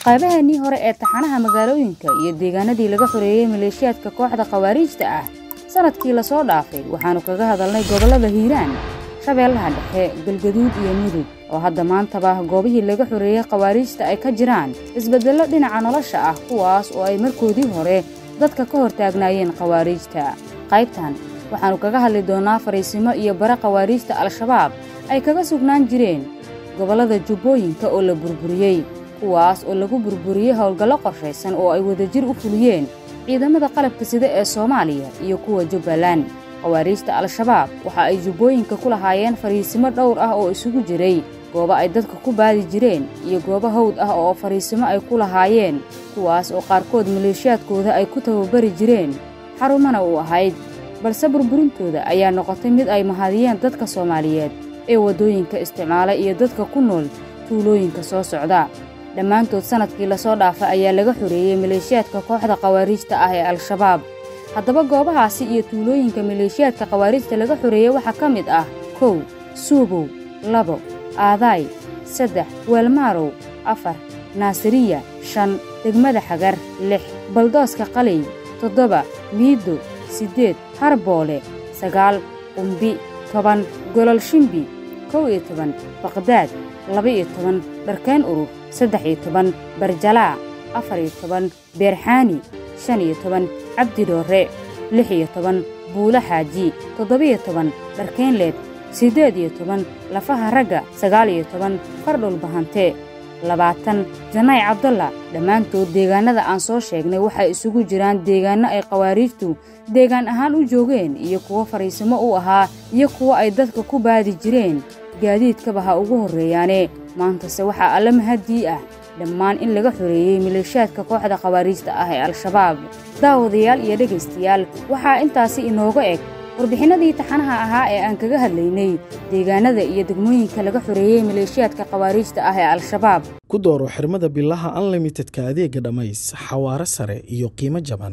qaybaheennii hore ee taxanaha magaalooyinka iyo deegaanadii laga xoreeyey maleeshiyaadka kooxda khawaariijta ah sannadkii lasoo dhaafay waxaannu kaga hadalnay gobollada hiiraan shabeellaha dhexe galgaduud iyo mudug oo hadda maantaba goobihii laga xoreeyey khawaariijta ay ka jiraan isbeddello dhinaca nolosha ah kuwaas oo ay markoodii hore dadka ka hor taagnaayeen khawaariijta qaybtan waxaannu kaga hadli doonnaa fariisimo iyo bare khawaariijta al-shabaab ay kaga sugnaan jireen gobollada jubbooyinka oo la burburiyey kuwaas oo lagu burburiyey howlgallo qorshaysan oo ay wadajir u fuliyeen ciidamada qalabka sida ee soomaaliya iyo kuwa jubbaland khawaariijta al-shabaab waxa ay jubbooyinka ku lahaayeen fariisimo dhowr ah oo isugu jiray goobo ay dadka ku baadi jireen iyo goobo hawd ah oo fariisimo ay ku lahaayeen kuwaas oo qaarkood maleeshiyaadkooda ay ku tababari jireen xarumana u ahayd balse burburintooda ayaa noqotay mid ay mahadiyeen dadka soomaaliyeed ee waddooyinka isticmaala iyo dadka ku nool tuulooyinka soo socda dhammaantood sannadkii lasoo dhaafay ayaa laga xoreeyey maleeshiyaadka kooxda khawaariijta ah ee al-shabaab haddaba goobahaasi iyo tuulooyinka maleeshiyaadka khawaariijta laga xoreeyey waxaa ka mid ah kow suubow labo aadaay saddex weelmaarow afar naasiriya shan degmada xagar lix baldooska qaley toddoba miiddo siddeed harboole sagaal qumbi toban golol shimbi kow iyo toban baqdaad laba-iyo toban dharkeen urur saddex iyo toban barjalaa afar iyo toban beerxaani shan iyo toban cabdi dhoorre lix iyo toban buulo xaaji toddoba-iyo toban dharkeenleed siddeed iyo toban lafaha ragga sagaal iyo toban fardhul bahante labaatan janaay cabdalla dhammaantood deegaannada aan soo sheegnay waxay isugu jiraan deegaanno ay khawaariijtu deegaan ahaan u joogeen iyo kuwo fariisimo u ahaa iyo kuwo ay dadka ku baadi jireen gaadiidkaba ha ugu horreeyaane maantase waxaa alla mahaddii ah dhammaan in laga xoreeyey maleeshiyaadka kooxda khawaariijta ah ee al-shabaab daawadayaal iyo dhegaystayaal waxaa intaasi inooga eg warbixinnadii taxanaha ahaa ee aan kaga hadlaynay deegaanada iyo degmooyinka laga xoreeyey maleeshiyaadka khawaariijta ah ee al-shabaab ku dooro xirmada bilaha unlimitedka adeega dhammays xawaaro sare iyo qiimo jaban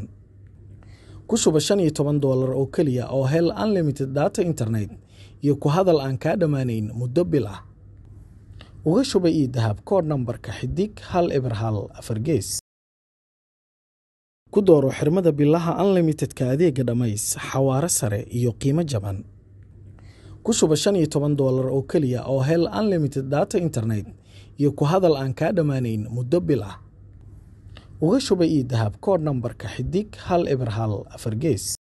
ku shuba shan iyo toban doolar oo keliya oo hel unlimited data internet iyo ku hadal aan kaa dhammaanayn muddo bil ah uga shuba ii dahab koodh nambarka xidig hal eber hal afar gees ku dooro xirmada bilaha unlimitedka adeega dhammays xawaaro sare iyo qiimo jaban ku shuba shan iyo toban doolar oo keliya oo hel unlimited data internet iyo ku hadal aan kaa dhammaanayn muddo bil ah uga shuba ii dahab koodh nambarka xidig hal eber hal afar gees